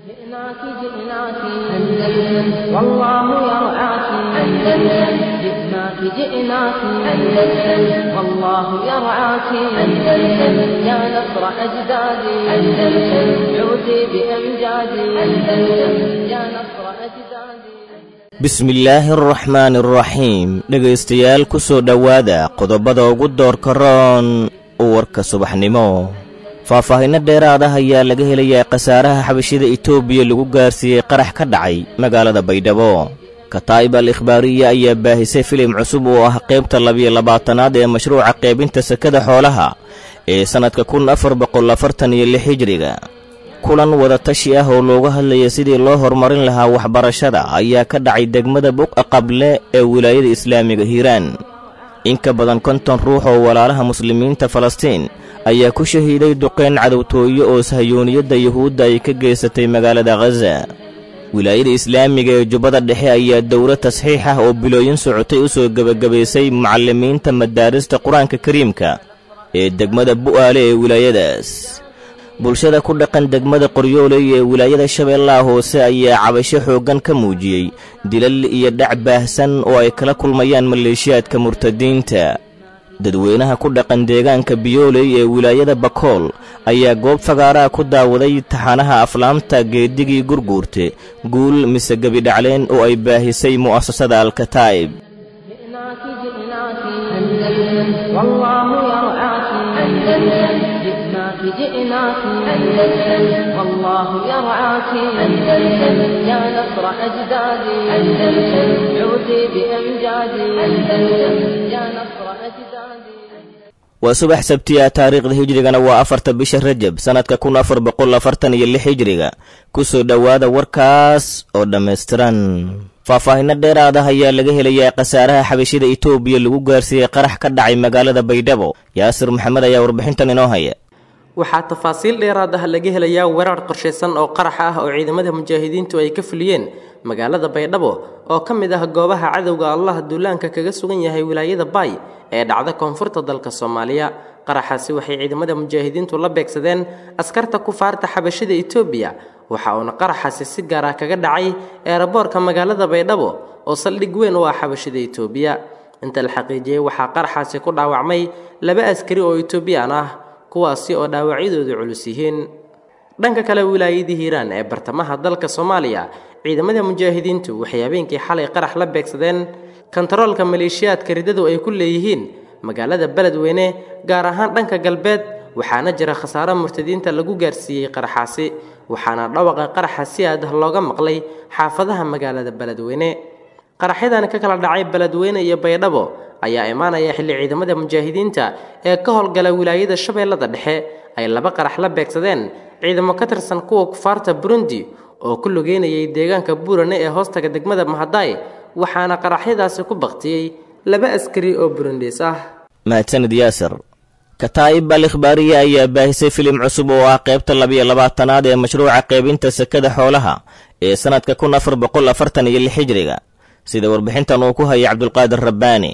جئناك جئناك أندلس والله يرعاك أندلس جئناك جئناك أندلس والله يرعاك أندلس يا نصر أجدادي أندلس عودي بأمجادي أندلس يا نصر أجدادي bismillaahi araxmaani araxiim dhegaystayaal ku soo dhowaada qodobada ugu doorka roon warka subaxnimo faahfaahinno dheeraad ah ayaa laga helayaa khasaaraha xabashida etoobiya lagu gaarsiiyey qarax ka dhacay magaalada baydhabo kataa'ib al ikhbaariya ayaa baahisay filim cusub oo ah qaybta labiyo labaatanaad ee mashruuca qaybinta sekada xoolaha ee sannadka kun afar boqol afartan iyo lix hijriga kulan wadatashi ah oo looga hadlaya sidii loo horumarin lahaa waxbarashada ayaa ka dhacay degmada buqa qable ee wilaayada islaamiga hiiraan in ka badan konton ruux oo walaalaha muslimiinta falastiin ayaa ku shahiiday duqeyn cadowtooye oo sahyooniyadda yuhuudda ay ka geysatay magaalada khaza wilaayada islaamiga ee jubbada dhexe ayaa dowlad tasxiix ah oo bilooyin socotay u soo gebagabaysay mucallimiinta madaarista qur-aanka kariimka ee degmada bu'aale ee wilaayadaas bulshada ku dhaqan degmada qoryooley ee wilaayada shabeellaha hoose ayaa cabasho xooggan ka muujiyey dilal iyo dhac baahsan oo ay kala kulmayaan maleeshiyaadka murtadiinta dadweynaha ku dhaqan deegaanka biyooley ee wilaayada bakool ayaa goob fagaaraha ku daawaday taxanaha aflaamta geedigii gurguurte guul mise gebidhacleen oo ay baahisay mu'asasada alkataa'ib جئناك جئناك أندلس والله يرعاك أندلس جئناك جئناك أندلس والله يرعاك أندلس يا نصر أجدادي أندلس عودي بأمجادي أندلس يا نصر أجدادي waa subax sabtiya taariikhda hijrigana waa afarta bisha rajab sannadka kun afar boqol afartan iyo lix hijriga ku soo dhowaada warkaas oo dhammaystiran faahfaahinno dheeraad ah ayaa laga helayaa khasaaraha xabashida etoobiya lagu gaarsiiyey qarax ka dhacay magaalada baydhabo yaasir maxamed ayaa warbixintan inoo haya waxaa tafaasiil dheeraad ah laga helayaa weerar qorshaysan oo qarax ah oo ciidamada mujaahidiintu ay ka fuliyeen magaalada baydhabo oo ka mid ah goobaha cadowga allah duulaanka kaga sugan yahay wilaayada baay ee dhacda koonfurta dalka soomaaliya qaraxaasi waxay ciidamada mujaahidiintu la beegsadeen askarta kufaarta xabashida etoobiya waxa uuna qaraxaasi si gaar ah kaga dhacay eeraboorka magaalada baydhabo oo saldhig weyn u ah xabashida etoobiya inta la xaqiijiyey waxaa qaraxaasi ku dhaawacmay laba askari oo etoobiyaan ah kuwaasi oo dhaawacyadoodu culus yihiin dhanka kale wilaayadii hiiraan ee bartamaha dalka soomaaliya ciidamada mujaahidiintu waxay habeenkii xalay qarax la beegsadeen kontaroolka maleeshiyaadka riddadu ay ku leeyihiin magaalada beledweyne gaar ahaan dhanka galbeed waxaana jira khasaaro murtadiinta lagu gaarsiiyey qaraxaasi waxaana dhawaqa qaraxa si aad ah looga maqlay xaafadaha magaalada beledweyne qaraxyadan ka kala dhacay beledweyne iyo baydhabo ayaa imaanaya xilli ciidamada mujaahidiinta ee ka howlgala wilaayada shabeellada dhexe ay laba qarax la beegsadeen ciidamo ka tirsan kuwa kufaarta burundi oo ku lugeynayay deegaanka buurane ee hoostaga degmada mahadaay waxaana qaraxyadaasi ku baktiyey laba askari oo burundiis ah mahadsanid yaasir kataa'ib al ikhbaariya ayaa baahisay filim cusub oo ah qaybta labiyo labaatanaad ee mashruuca qaybinta sekada xoolaha ee sannadka kun afar boqol afartan iyo lix hijriga sida warbixintan uu ku hayay cabdulqaadir rabbaani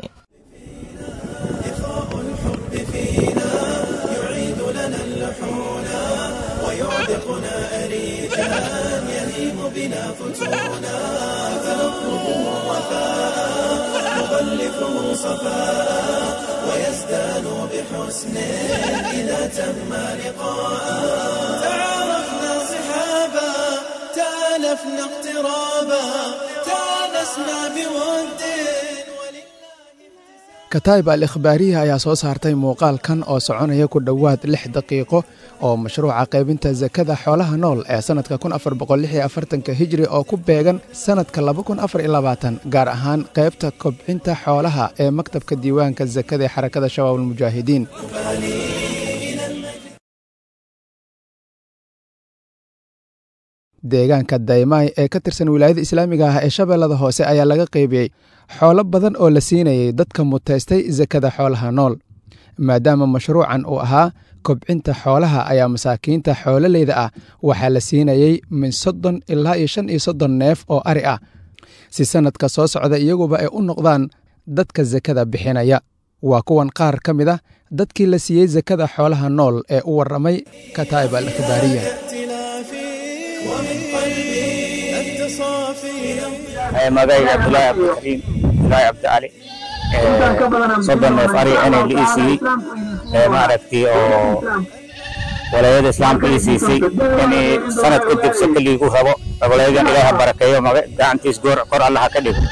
تعرفنا صحابا تالفنا اقترابا تانسنا بود kataa'ib al ikhbaariya ayaa soo saartay muuqaalkan oo soconaya ku dhowaad lix daqiiqo oo mashruuca qaybinta sakada xoolaha nool ee sannadka kun afar boqol lix iyo afartanka hijri oo ku beegan sannadka laba kun afar iyo labaatan gaar ahaan qaybta kobcinta xoolaha ee maktabka diiwaanka sakada ee xarakada shabaab almujaahidiin deegaanka daymaay ee ka tirsan wilaayada islaamiga ah ee shabeellada hoose ayaa laga qaybiyey xoolo badan oo la siinayay dadka mutaystay sakada xoolaha nool maadaama mashruucan uu ahaa kobcinta xoolaha ayaa masaakiinta xoololeyda ah waxaa la siinayey min soddon ilaa iyo shan iyo soddon neef oo ari ah si sannadka soo socda iyaguba ay u noqdaan dadka sakada bixinaya waa kuwan qaar ka mid ah dadkii la siiyey sakada xoolaha nool ee u warramay kataa'ib al ikhbaariya ومن قلبي أنت صافي magayga abdullaahi cabdikariim abdullaahi cabdicali soddon neef ari inay la ii siiyey maaragtay oo walaayada islaamka ii siisay inay sanad kadib saka liigu rabo walaayadan ilaaha barakeeyo maga gacantiis goor kor allaha ka dhigo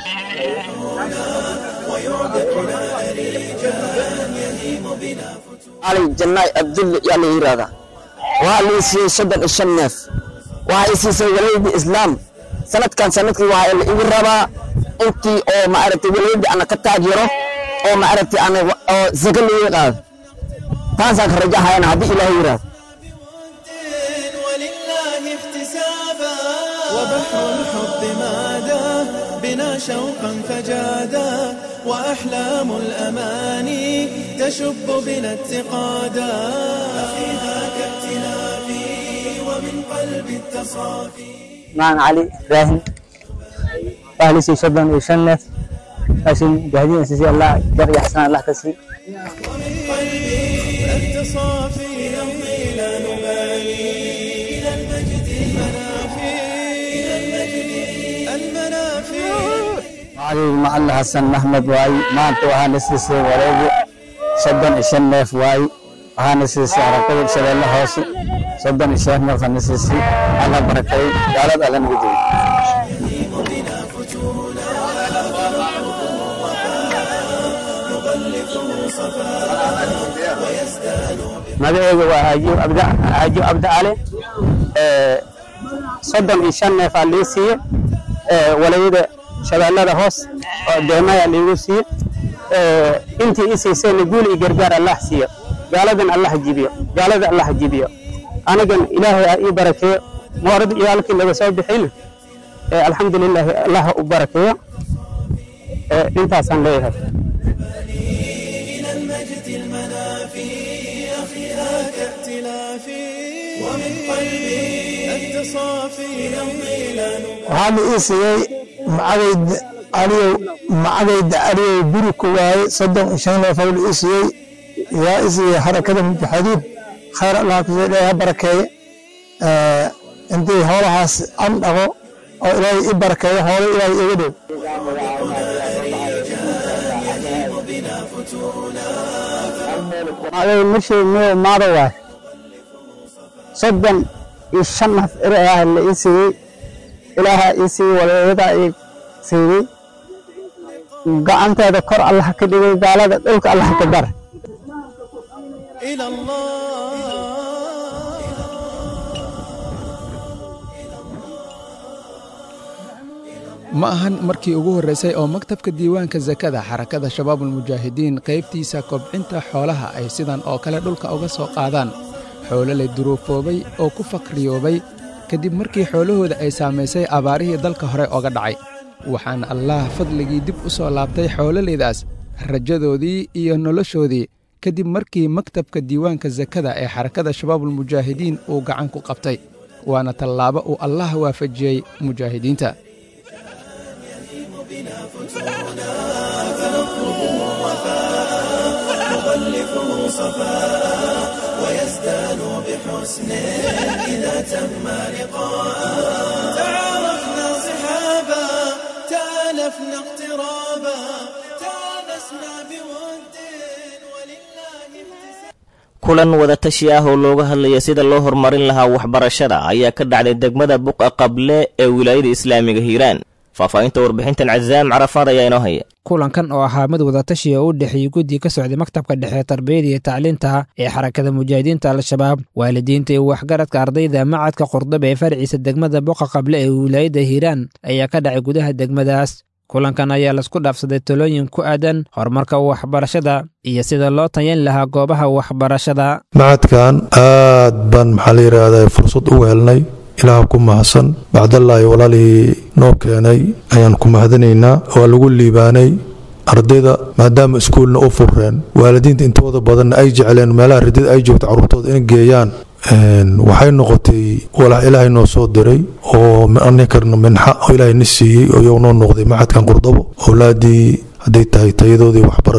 cali jannaay abdulle yaa la yidhaahdaa waxaa la ii siiyey soddon iyo shan neef waxaa ii siisay walaayadii islaam sanadkan sanadkii waxaa la igu rabaa intii oo maaragtay walaayadii ana ka taageero oo maaragtay ana oo zaka looga qaado taasaan ka rajahayana haddii ilaahay yidhaahdo ولله احتسابا وبحر الحب مادا بنا شوقا فجادا وأحلام الأماني تشب بنا اتقادا أخيها كابتلافي ومن قلب التصافي معن علي ibraahim waxaa la siiyey soddon iyo shan neef laakiin gaadiin siisay allah jar iyo xasaan allah ka sii ومن قلبي أنت صافي نمضي لا نبالي إلى المجد المنافي إلى المجد المنافي magacaygu macalin xasan maxmed waaye maanta waxaana siisay wareegi soddon iyo shan neef waaye waxaana siisay harakada shabeelle hoose soddon iyo shan neef ana siisay alla barakeey gaalada alla naga joogo magacayga waa aajiw abda aajiw abda cali soddon iyo shan neef aa lii siiye walayada shabeellada hoos oo deemaya liigu siiye intii ii siisayna guul iyo gargaar allah siiyo gaaladan allah jibiyo gaalada allah jibiyo anigan ilaahay aa ii barakeeyo moorad iyo halkii laga soo bixin alxamdulilaahi allah u barakeeyo intaasaan leeyahay إلى المجد المنافي أخيها كابتلافي ومن قلبي أنت صافي نمضي لا نبالي waxaa la ii siiyey macagayda aliyow macagayda aliyow guri ku waaye soddon iyo shan neef la ii siiyey yaa ii siiyey harakada mujaxidiin khayr allah kusoo ilaahay ha barakeeye intii hoolahaas an dhaqo oo ilaahay i barakeeyo hoolo ilaahay iga dhow magacayga marshii miyo maado waay soddon iyo shan naf eri ah la ii siiyey ilaaha ii siiyey walaaladaa ii siiyey gacanteeda kor allah ka dhigay gaalada dhulka allah ka dar إلى الله ma ahan markii ugu horraysay oo maktabka diiwaanka sakada xarakada shabaabulmujaahidiin qaybtiisa kobcinta xoolaha ay sidan oo kale dhulka uga soo qaadaan xoololey duruufoobay oo ku faqriyoobay kadib markii xoolahooda ay saamaysay abaarihii dalka hore oga dhacay waxaana allaah fadligii dib u soo laabtay xoololeydaas rajadoodii iyo noloshoodii kadib markii maktabka diiwaanka sakada ee xarakada shabaabulmujaahidiin uu gacan ku qabtay waana tallaabo uu allah waafajiyey mujaahidiinta تعارفنا صحابا تالفنا اقترابا تانسنا بود ولله احتساب kulan wadatashi ah oo looga hadlaya sida loo horumarin lahaa waxbarashada ayaa ka dhacday degmada buqa qable ee wilaayada islaamiga hiiraan faahfaahinta warbixintan cazaam carafaad ayaa inoo haya kulankan oo ahaa mid wadatashi oo u dhexeeyey guddi ka socday maktabka dhexe tarbiyada iyo tacliinta ee xarakada mujaahidiinta al-shabaab waalidiinta iyo waxgaradka ardayda macadka qurdaba ee farciisa degmada boqa qable ee wilaayadda hiiraan ayaa ka dhacay gudaha degmadaas kulankan ayaa laisku dhaafsaday talooyin ku aadan horumarka waxbarashada iyo sida loo tayan lahaa goobaha waxbarashada macadkan aad baan maxaa la yidhaahdaa fursad ugu helnay ilaah ku mahadsan bacdallaahi walaalihii noo keenay ayaan ku mahadanaynaa waa lagu liibaanay ardayda maadaama iskuulna u furreen waalidiinta intooda badanna ay jecleen meelaha ridada ay joogto carruurtooda in geeyaan waxay noqotay walax ilaahay noo soo diray oo anikarna minxa oo ilaahay na siiyey oo iyagu noo noqday macadkan qurdabo owlaadii hadday tahay tayadoodii waxbarasho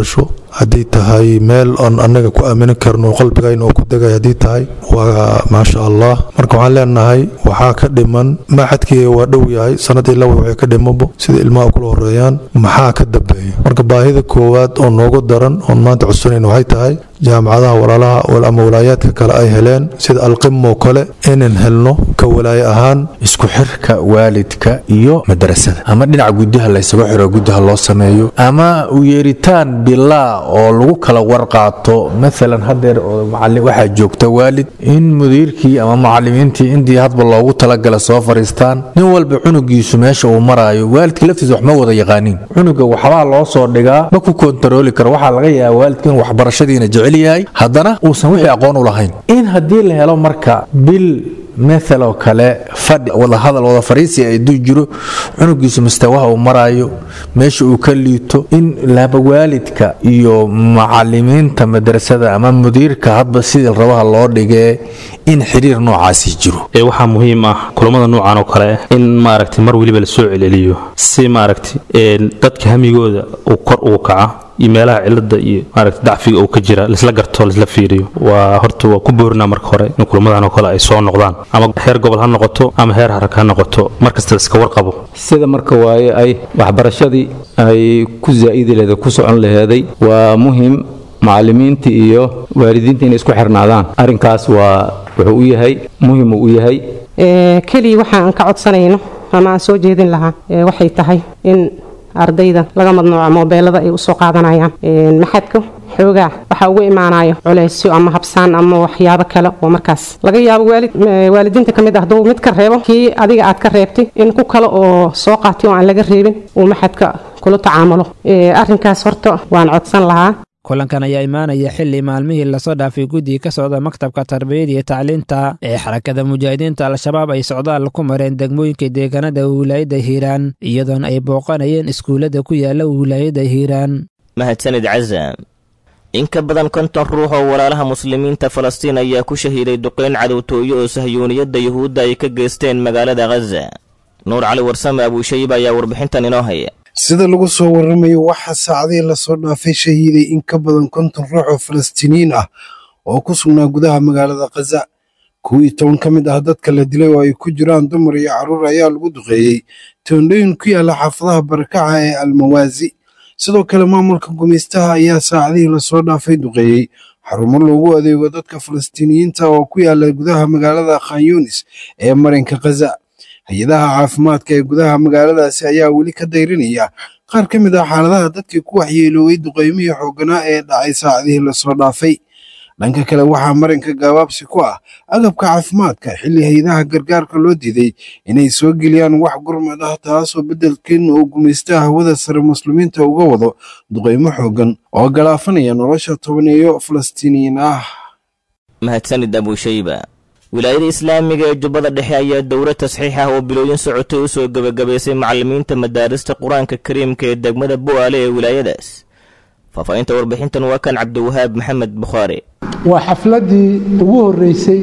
haddii tahay meel oon annaga ku aamini karno qalbigayna oo ku degay haddii tahay waa maasha allah marka waxaan leenahay waxaa ka dhiman maxadkii waa dhow yahay sanadii laba waxay ka dhimabo sida ilmaha kula horeeyaan maxaa ka dambeeya marka baahida koowaad oo noogu daran oon maanta codsanayna waxay tahay jaamacadaha walaalaha ama walaayaadka kale ay heleen sida alqimoo kale inaan helno ka walaaye ahaan isku xirka waalidka iyo madrasada ama dhinaca gudaha laysagu xiro gudaha loo sameeyo ama u yeeritaan bilaa oo lagu kala warqaato maalan hadeer waxaa joogta waalid in mudiirkii ama macalimiintii intii hadba loogu talagala soo fariistaan nin walba cunugiisu meesha uu maraayo waalidka laftiisa wax ma wada yaqaaniin cunuga waxbaa loo soo dhigaa ma ku kontarooli karo waxaa laga yaaba waalidka in waxbarashadiina jecel yahay haddana uusan wixii aqoon u lahayn in haddii la helo marka bil maaloo kale fadhi wadahadal wada fariisi aduu jiro cunugiisu mustawaha uu maraayo meesha uu ka liito in laba waalidka iyo macalimiinta madrasada ama mudiirka hadba sidii rabaha loo dhigee in xiriir noocaasi jiro waxaa muhiim ah kulamada noocan oo kale in maaragtay mar weliba lasoo celceliyo si maaragtay dadka hamigooda uu kor ugu kaca iyo meelaha cilada iyo maaragta dacfiga uu ka jira laisla garto laisla fiiriyo waa horta waa ku boorina marka hore in kulamadan oo kale ay soo noqdaan ama heer gobol ha noqoto ama heer harag ha noqoto markasta iska warqabo sida marka waaye ay waxbarashadii ay ku zaa'idi laheed ku socon laheeday waa muhim macalimiinta iyo waalidiinta inay isku xirnaadaan arrinkaas waa wuxuu u yahay muhim uu u yahay keliya waxa aan ka codsanayno ama aan soo jeedin lahaa waxay tahay in ardayda laga madnuuco moobeelada ay usoo qaadanayaan maxadka xoogaa waxaa uga imaanayo culeysyo ama habsaan ama waxyaabo kale oo markaas laga yaabo waalid waalidiinta ka mid ah hadduu mid ka reebo kii adiga aad ka reebtay in ku kale oo soo qaatay oo aan laga reebin uu maxadka kula tacaamulo arrinkaas horta waan codsan lahaa kulankan ayaa imaanaya xili maalmihii lasoo dhaafay guddiga ka socda maktabka tarbiyada iyo tacliinta ee xarakada mujaahidiinta al-shabaab ay socdaal ku mareen degmooyinka deegaanada wilaayadda hiiraan iyadoona ay booqanayeen iskuullada ku yaala wilaayadda hiiraan mahadsanid casaam in ka badan konton ruux oo walaalaha muslimiinta falastiin ayaa ku shahiiday duqeyn cadowtooyo oo sahyuuniyadda yuhuudda ay ka geysteen magaalada khaza nuur cali warsame abuushayib ayaa warbixintan inoo haya sida lagu soo warramayo waxaa saacadihii lasoo dhaafay shahiiday in ka badan konton ruux oo falastiiniyiin ah oo ku sugnaa gudaha magaalada khaza kuwii toban ka mid ah dadka la dilay oo ay ku jiraan dumar iyo carruur ayaa lagu duqeeyey toondhooyin ku yaalla xaafadaha barakaca ee almawaasi sidoo kale maamulka gumaystaha ayaa saacadihii lasoo dhaafay duqeeyey xarumo loogu adeego dadka falastiiniyiinta oo ku yaalla gudaha magaalada khan yunis ee marinka khaza hay-adaha caafimaadka ee gudaha magaaladaasi ayaa weli ka dayrinaya qaar ka mid ah xaaladaha dadkii ku waxyeelooway duqaymihii xoogganaa ee dhacay saacadihii lasoo dhaafay dhanka kale waxaa marinka gaabaabsi ku ah agabka caafimaadka xilli hay-adaha gargaarka loo diiday inay soo geliyaan wax gurmad ah taasoo beddelkeedna uu gumaystaha hawada sare muslimiinta uga wado duqaymo xooggan oo galaafanaya nolosha tobaneeyo falastiiniyiin ah mahadsanid abuushayba wilaayada islaamiga ee jubbada dhexe ayaa dowlad tasxiix ah oo bilooyin socotay u soo gebagabaysay macallimiinta madaarista qur-aanka kariimka ee degmada bu'aale ee wilaayadaas faahfaahinta warbixintan waa kan cabdiwahaab maxamed bukhaari waa xafladdii ugu horreysay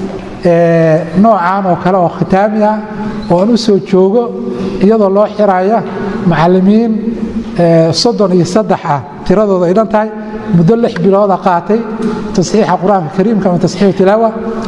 ee noocan oo kale oo khitaami ah oo aan u soo joogo iyadoo loo xiraya macallimiin soddon iyo saddex ah tiradooda ay dhan tahay muddo lix bilooda qaatay tasxiixa qur-aanka kariimka ama tasxiixu tilaawa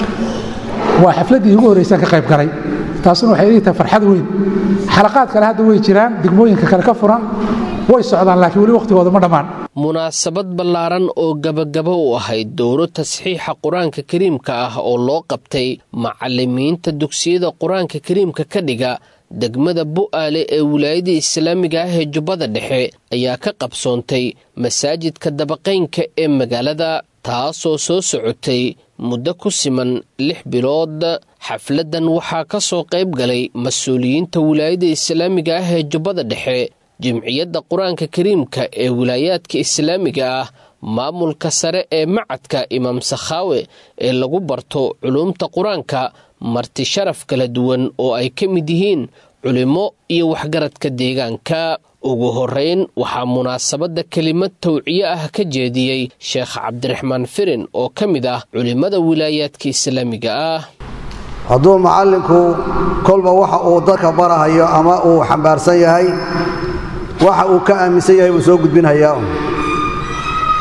waa xafladdii ugu horreysan ka qayb galay taasuna waxay ii tahay farxad weyn xalaqaad kale hadda way jiraan degmooyinka kale ka furan way socdaan laakiin weli wakhtigooda ma dhammaan munaasabad ballaaran oo gabagaba u ahayd dowro tasxiixa qur-aanka kariimka ah oo loo qabtay macallimiinta dugsiyada qur-aanka kariimka ka dhiga degmada bu'aale ee wilaayada islaamiga ah ee jubbada dhexe ayaa ka qabsoontay masaajidka dabaqaynka ee magaalada taasoo soo socotay muddo ku siman lix bilood xafladdan waxaa ka soo qayb galay mas-uuliyiinta wilaayada islaamiga ah ee jubbada dhexe jimciyadda qur-aanka kariimka ee wilaayaadka islaamiga ah maamulka sare ee macadka imaam sakhaawe ee lagu barto culuumta qur-aanka marti sharaf kala duwan oo ay ka mid yihiin culimmo iyo waxgaradka deegaanka ugu horrayn waxaa munaasabadda kelimad tawciye ah ka jeediyey sheekh cabdiraxmaan firin oo ka mid ah culimmada wilaayaadka islaamiga ah hadduu macallinku kolba waxa uu dadka barahayo ama uu xambaarsan yahay waxa uu ka aaminsan yahay buu soo gudbinhayaa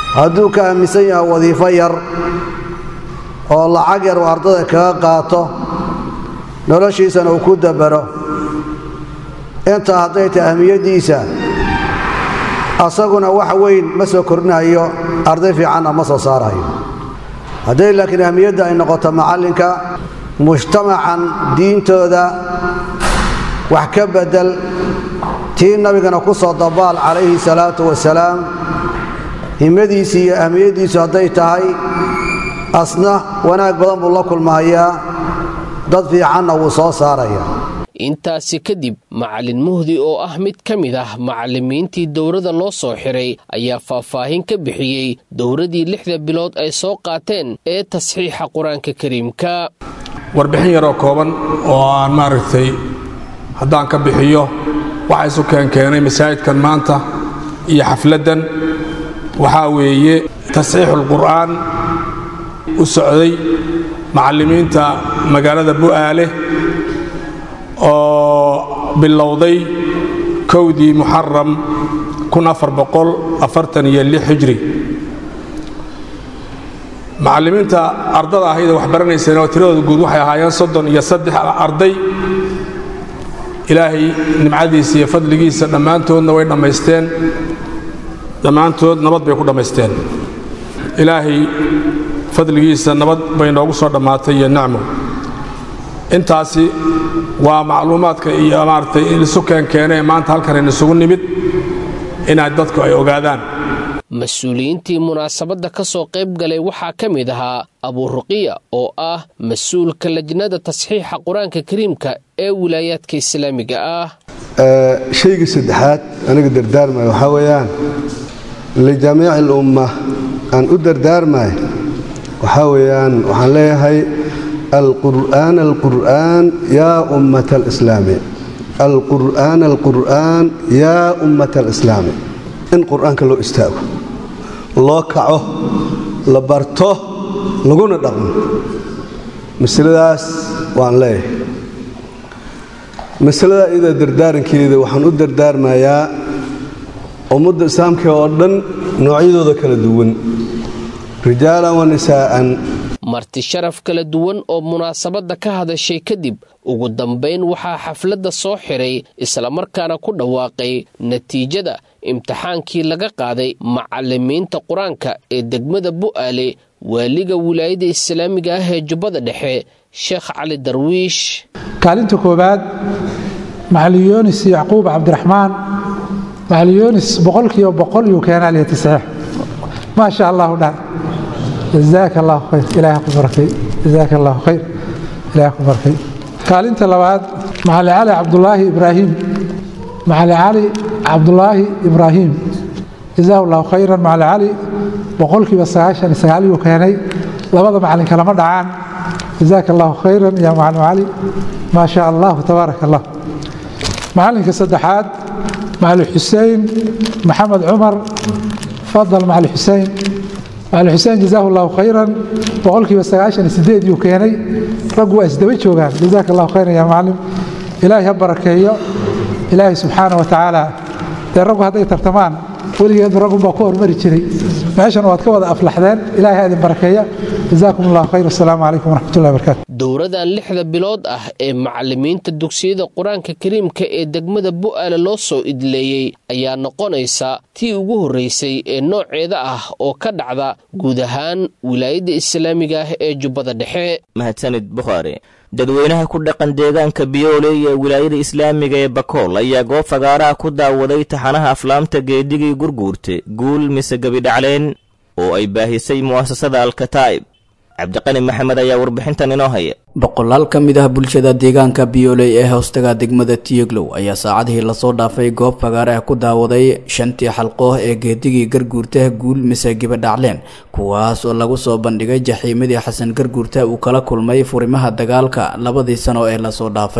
hadduu ka aaminsan yahay wadiifo yar oo lacag yar uu ardada kaga qaato noloshiisana uu ku dabaro intaa hadday tahay ahmiyaddiisa asaguna wax weyn ma soo kordhinayo arday fiicanna ma soo saarayo hadday laakiin ahmiyadda ay noqoto macallinka mujtamacan diintooda wax ka beddel tii nabigana ku soo dabaal calayhi salaatu wasalaam himadiisi iyo ahmiyaddiisu hadday tahay asna wanaag badan buu la kulmahayaa dad fiicanna wuu soo saaraya intaasi kadib macallin muhdi oo ah mid ka mid ah macallimiintii dowladda loo soo xiray ayaa faahfaahin ka bixiyey dowladdii lixda bilood ay soo qaateen ee tasxiixa qur-aanka kariimka warbixin yaroo kooban oo aan maaragtay haddaan ka bixiyo waxa isu keenkeenay masaajidkan maanta iyo xafladdan waxaa weeye tasxiixulqur'aan u socday macallimiinta magaalada bu'aale oo bilowday kowdii muxaram hijri macallimiinta ardada ahaydee wax baranayseen oo tiradooda guud waxay ahaayeen soddon iyo saddex arday ilaahay nimcadiisa iyo fadligiisa dhammaantoodna way dhammaysteen dhammaantood nabad bay ku dhammaysteen ilaahay fadligiisa nabad bay noogu soo dhammaatay iyo nacmo intaasi waa macluumaadka iyo maaragtay isu keenkeenee maanta halkan isugu nimid inaad dadku ay ogaadaan mas-uuliyiintii munaasabadda ka soo qayb galay waxaa ka mid ahaa abuuruqiya oo ah mas-uulka lajnada tasxiixa qur-aanka kariimka ee wilaayaadka islaamiga ah shayga saddexaad aniga dardaarmaya waxaa weeyaan lijamiici alumma aan u dardaarmay waxaa weeyaan waxaan leeyahay alqur'aan alqur'aan yaa ummata alislaami alqur'aan alqur'aan yaa ummata alislaami in qur'aanka loo istaago loo kaco la barto laguna dhaqmo masaladaas waan leeyahay masalada iyada dardaarankeeda waxaan u dardaarmayaa ummadda islaamka oo dhan noocyadooda kala duwan rijaalan wa nisaa'an marti sharaf kala duwan oo munaasabadda ka hadashay kadib ugu dambayn waxaa xafladda soo xiray islamarkaana ku dhawaaqay natiijada imtixaankii laga qaaday macallimiinta qur-aanka ee degmada bu'aale waaliga wilaayada islaamiga ah ee jubbada dhexe sheekh cali darwiish kaalinta koowaad macalin yoonis yacquub cabdiraxmaan macalin yoonis boqolkiiba boqol yuu keenaa liya tasxiix maa sha allahu dhan jazaaka allahu khayr ilaaha ku barakay jazaaka allahu khayr ilaaha ku barakay kaalinta labaad macalin cali cabdulaahi ibraahim macalin cali cabdulaahi ibraahim jazaahu allahu khayran macalin cali boqolkiiba sagaashan sagaal yuu keenay labada macalin kalama dhacaan jazaaka allahu khayran ya macalin cali maa sha allahu tabaaraka allah macalinka saddexaad macalin xuseen maxamed cumar fadal macalin xuseen macalin xuseen jazaahu allahu khayran boqolkiiba sagaashan iyo sideed yuu keenay raggu waa isdaba joogaan jazaaka allahu khayran ya macalin ilaahay ha barakeeyo ilaahay subxaana wa tacaala dee raggu hadday tartamaan weligeed raggunbaa ku hormari jiray meeshan waad ka wada aflaxdeen ilaahay ha idin barakeeya jazaakum allahu khayr asalaamu calaykum waraxmatullahi barakatu dowradan lixda bilood ah ee macallimiinta dugsiyada qur-aanka kariimka ee degmada bu'aale loo soo idleeyey ayaa noqonaysa tii ugu horreysay ee nooceeda ah oo ka dhacda guud ahaan wilaayadda islaamiga ah ee jubbada dhexe mahadsanid bukhaari dadweynaha ku dhaqan deegaanka biyoole ee wilaayada islaamiga ee bakool ayaa goob fagaaraha ku daawaday taxanaha aflaamta geedigii gurguurte guul mise gebidhacleen oo ay baahisay mu'asasada alkataa'ib cabdiqani maxamed ayaa warbixintan inoo haya boqolaal ka mid ah bulshada deegaanka biyooley ee hoostaga degmada tiyeglow ayaa saacadihii lasoo dhaafay goob fagaare ah ku daawaday shantii xalqooh ee geedigii garguurta guul mise gibadhacleen kuwaas oo lagu soo bandhigay jaxiimadii xasan garguurta uu kala kulmay furimaha dagaalka labadii sano ee lasoo dhaafay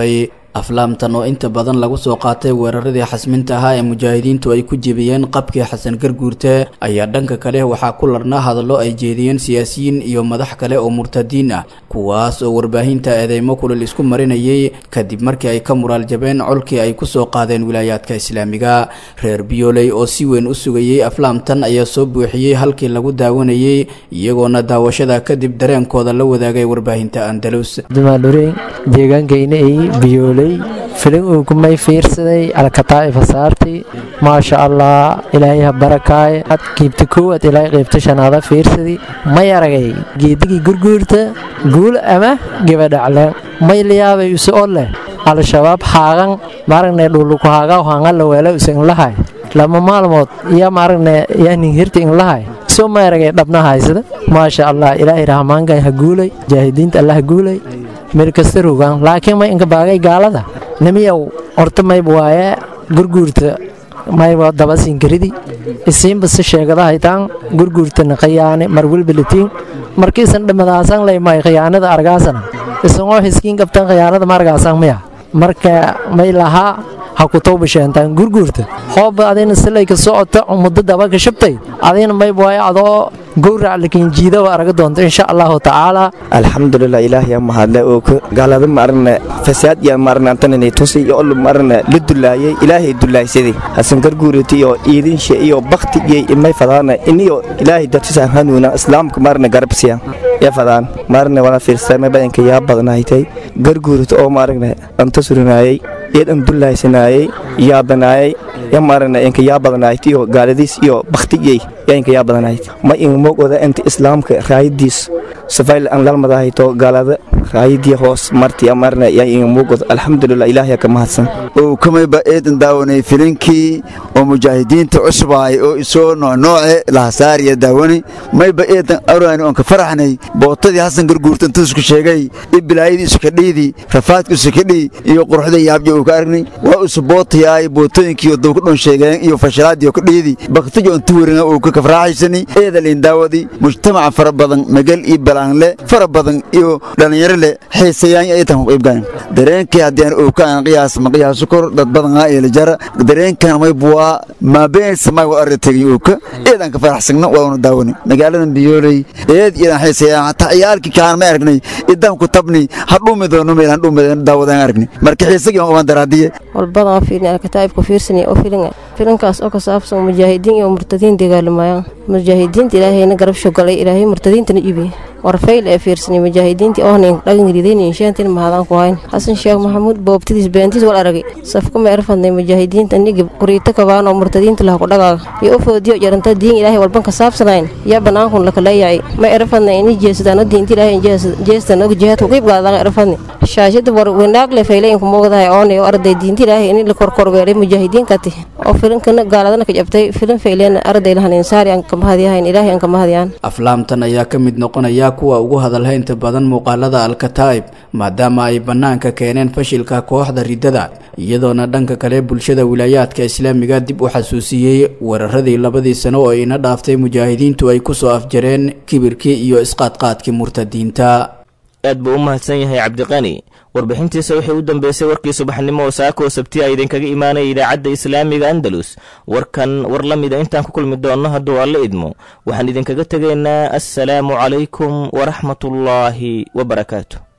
aflaamtan oo inta badan lagu soo qaatay weeraradii xasminta ahaa ee mujaahidiintu ay ku jebiyeen qabkii xasan garguurte ayaa dhanka kale waxaa ku larnaa hadallo ay jeediyeen siyaasiyiin iyo madax kale oo murtadiin ah kuwaas oo warbaahinta eedeymo kulal isku marinayay kadib markii ay ka muraal jabeen colkii ay kusoo qaadeen wilaayaadka islaamiga reer biyooley oo si weyn u sugayey aflaamtan ayaa soo buuxiyey halkii lagu daawanayey iyagoona daawashada kadib dareenkooda la wadaagay warbaahinta andalus dumaadhureyn deegaankayna ay biyooley filin uu kumay fiirsaday alkataa'ifa saarti maasha allah ilaahay ha barakaaye ad qiibta koowaad ilaahay qiibta shanaada fiirsadi may aragay geedigii gurguurta guul ama gebadhacleen may liyaabay usu o leh al-shabaab haagan maaragne dhuluku haagaa hangala weela usa inlahay lama maalmood iyo maaragne yanin hirta inlahay soo may aragay dhabna haysada maasha allah ilaahay rahmaankan ha guulay jaahidiinta allah ha guulay meel kasta rogaan laakiin may inka baagay gaalada nimiyow horta mayb waaye gurguurta mayba dabasinkaridi isiinba si sheegada haytaan gurguurtana khiyaane mar welba latiin markiisan dhimadaasan laymay khiyaanada argaasana isagoo hiskiin qabtan khiyaanada ma argaasan miya marka may lahaa ha ku towbasheentaan gurguurta hooba adina silay ka socota muddo daba ka shabtay adina mayb waaye adoo gowrac lakin jiida waa araga doonta insha allahu tacaala alxamdulilah ilaahay aa mahadle oo ka gaalada maarne fasaad iyo maarne antanani tusi iyo olu maarne la dulaayay ilaahay dulaaysaday hasan garguuriti iyo iidinshe iyo bakti iyo imay fadaana iniyo ilaahay dartisa hanuuna islaamka maarne garabsiya ya fadaan maarne wala fiirsamay badanka yaa badnaaytay garguuriti oo maarne anta surinaayay iyadan dulaaysanayay yaabanaayay ya maarne inka yaa badnaayt iyo gaaladiis iyo baktiyey yaa inka yaa badnaayt ma in mogoda inta islaamka raayadiis safayl aan lalmadahayto gaalada raayadii hoos marti amarna yaa in mogoda alxamdulilah ilaahay ka mahadsan oo kamayba eedan daawanay filinkii oo mujaahidiinta cusub ahay oo isoo noocnooce lahasaariya daawani mayba eedan arani oon ka faraxnay bootadii hasan garguurta intuusku sheegay i bilaayadiisu ka dhiidi rafaadkiisu ka dhii iyo quruxda yaabja uu ka aragnay waa isu bootayaay bootooyinkii dowka dhon sheegeen iyo fashalaadii ka dhiidi baktijo intu werina uu ka kafraaxaysani eedalin daawadi mujtamaca fara badan magal iyo balaanle fara badan iyo dhallinyaro leh xiisayaan aytan ku qaybgalan dareenkii haddii aan uu ka aan qiyaas ma qiyaaso kor dad badan aa eela jara dareenkan may buwaa maabeen samay wa arri tegin uu ka eedan ka faraxsagna waanu daawani magaaladan biyooley eed iyadan xiisayaan hataa ciyaalkii kaan ma aragnay idan ku tabni ha dhumi doono meel han dhumi daawadaan aragnay marka xiisagii waan daraadiye walbadan oo fiirin alkataa'ibka fiirsanaya oo filinga filinkaas oo ka saabsan mujaahidiin iyo murtadiin dagaalamayaan mujaahidiinta ilaahayna garab shogalay ilaahay murtadiintana ibi warfayl ee fiirsanay mujaahidiintii oohnayn dhagangridayna inshaantiin mahadaan ku hayn xasan sheekh maxamuud boobtidiis beentiis wal aragay safka ma erfadnay mujaahidiinta nigi quriito kabaan oo murtadiinta laha kudhagaaga iyo u foodiyo jaranta diin ilaahay walban ka saabsanayn yaa banaankun lakaleeyacay ma erfadnay ini jeesadaano diinta ilaahay jeestan og jihaadku qiib gaadaan erfadni shaashada war wanaag le faylayinku moogdahay oonay oo arday diinta ilaahay ini la korkorweelay mujaahidiinkati oo filinkana gaaladana ka jabtay filin fayleena arday lahan insaari aan kamahadyahayn ilaahay aan kamahadiyaan aflaamtan ayaa ka mid noqonaya kuwa ugu hadalhaynta badan muuqaalada alkataa'ib maadaama ay bannaanka keeneen fashilka kooxda riddada iyadoona dhanka kale bulshada wilaayaadka islaamiga dib u xasuusiyey weeraradii labadii sano oo ina dhaaftay mujaahidiintu ay kusoo afjareen kibirkii iyo isqaadqaadkii murtadiinta aad buu u mahadsan yahay cabdiqani warbixintiisa waxay u dambeysay warkii subaxnimo oo saako sabti a idinkaga imaanaya idaacadda islaamiga andalus warkan war la mida intaan ku kulmi doonno hadduu alla idmo waxaan idinkaga tegaynaa assalaamu calaykum waraxmatullaahi wabarakaatu